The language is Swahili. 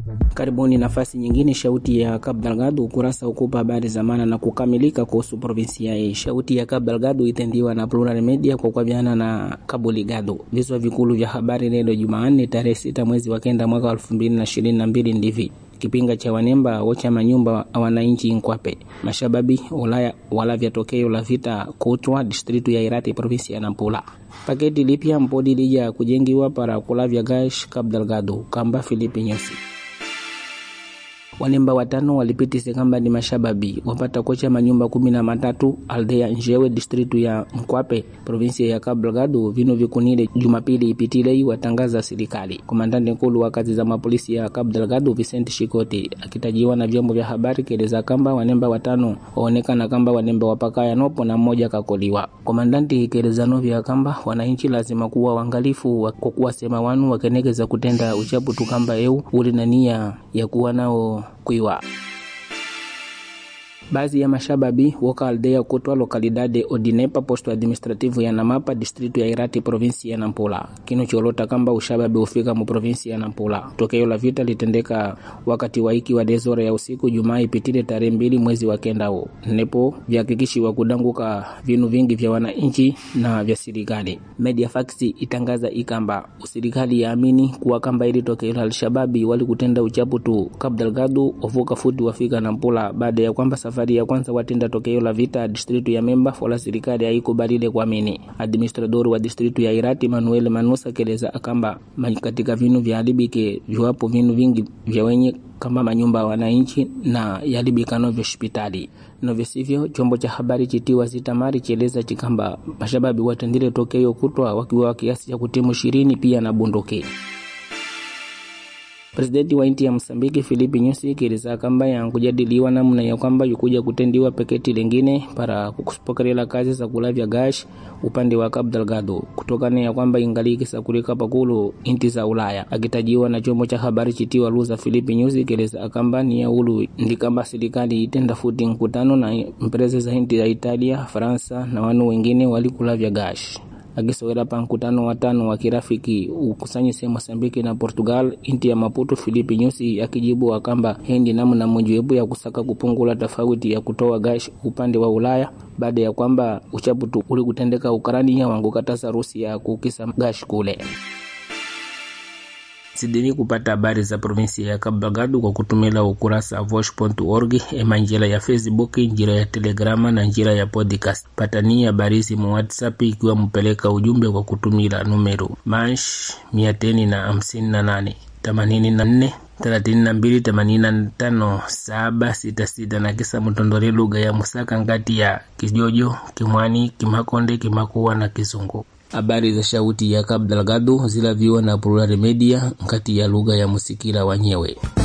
Karibuni nafasi nyingine, shauti ya Cabo Delgado, ukurasa ukupa habari za maana na kukamilika kuhusu provinsia hii. Shauti ya Cabo Delgado itendiwa na Plural Media kwa kuaviana na Cabo Ligado. Viswa vikulu vya habari leo Jumanne tarehe sita mwezi wa kenda mwaka elfu mbili na ishirini na mbili ndivi kipinga cha wanemba wocha manyumba wananchi Nkwape mashababi Ulaya wala vya tokeo la vita kutwa distritu ya Irati provinsi ya Nampula. Paketi lipya mpodi lija kujengiwa para kulavya gash Cabo Delgado kamba Filipi Nyusi wanemba watano walipitise kamba ni mashababi wapata kocha manyumba kumi na matatu aldea njewe distritu ya Mkwape provinsia ya Cabo Delgado vino vikunile Jumapili ipitilei watangaza serikali. Komandante nkulu wa kazi za mapolisi ya Cabo Delgado Vicente Shikoti akitajiwa na vyombo vya habari keleza kamba wanemba watano waonekana kamba wanemba wapakaya nopo na mmoja kakoliwa. Komandanti ikeleza novya kamba wananchi lazima kuwa wangalifu kwa kuwa sema wanu wakenekeza kutenda uchapu tukamba eu uli na nia ya kuwa nao kuiwa baadhi ya mashababi woka aldea kutwa lokalidade odinepa posto administrativo ya namapa distritu ya irati provinsi ya nampula kino cholota kamba ushababi ufika mu provinsi ya nampula tokeo la vita litendeka wakati wa iki wa dezora ya usiku jumaa ipitile tarehe mbili mwezi wa kendao nepo vyahakikishiwa kudanguka vinu vingi vya wananchi na vya serikali media fax itangaza ikamba serikali yaamini kuwa kamba ili tokeo la alshababi wali kutenda uchapu tu Cabo Delgado ovuka futi wafika nampula baada ya kwamba safari ya kwanza watenda tokeo la vita distritu ya Memba fola serikali haikubalile kuamini. Administrador wa distritu ya Irati Manuel Manusa keleza akamba katika vinu vya alibike viwapo vinu vingi vya wenye kama manyumba ya wananchi na yalibika novyo hospitali novyo sivyo. Chombo cha habari chitiwa zitamari chieleza chikamba mashababi watendile tokeo kutwa wakiwa kiasi cha kutimu ishirini pia na bunduki. Presidenti wa nchi ya Msambiki Filipi Nyusi kieleza kamba yankujadiliwa namna ya kwamba yukuja kutendiwa peketi lingine para kupokelela kazi za kulavya gash upande wa Cabo Delgado kutokana ya kwamba ingali kisakulika pakulu inti za Ulaya. Akitajiwa na chombo cha habari chitiwa Luza, Filipi Nyusi kieleza kamba ni ya ulu ndi kamba serikali itenda futi mkutano na empresa za inti ya Italia, Faransa na wanu wengine walikulavya gash akisowela pa mkutano wa tano wa kirafiki ukusanyise Mosambiki na Portugal inti ya Maputo. Filipi Nyusi akijibu akamba hendi namna mojawapo ya kusaka kupungula tofauti ya kutoa gash upande wa Ulaya baada ya kwamba uchaputu uli kutendeka Ukarania wangu katasa Rusia kukisa gash kule sidini kupata habari za provinsi ya Cabo Delgado kwa kutumila ukurasa vosh.org ema njira ya Facebook, njira ya Telegrama na njira ya podcast. Patani habari mu WhatsApp ikiwa mupeleka ujumbe kwa kutumila numero mash mia teni na hamsini na nane themanini na nne thelathini na mbili themanini na tano saba sita sita na kisa mutondole lugha ya Musaka ngati ya Kijojo, Kimwani, Kimakonde, Kimakuwa na Kizungu. Habari za shauti ya Cabo Delgado zilaviwa na Plural Media nkati ya lugha ya Musikila wanyewe.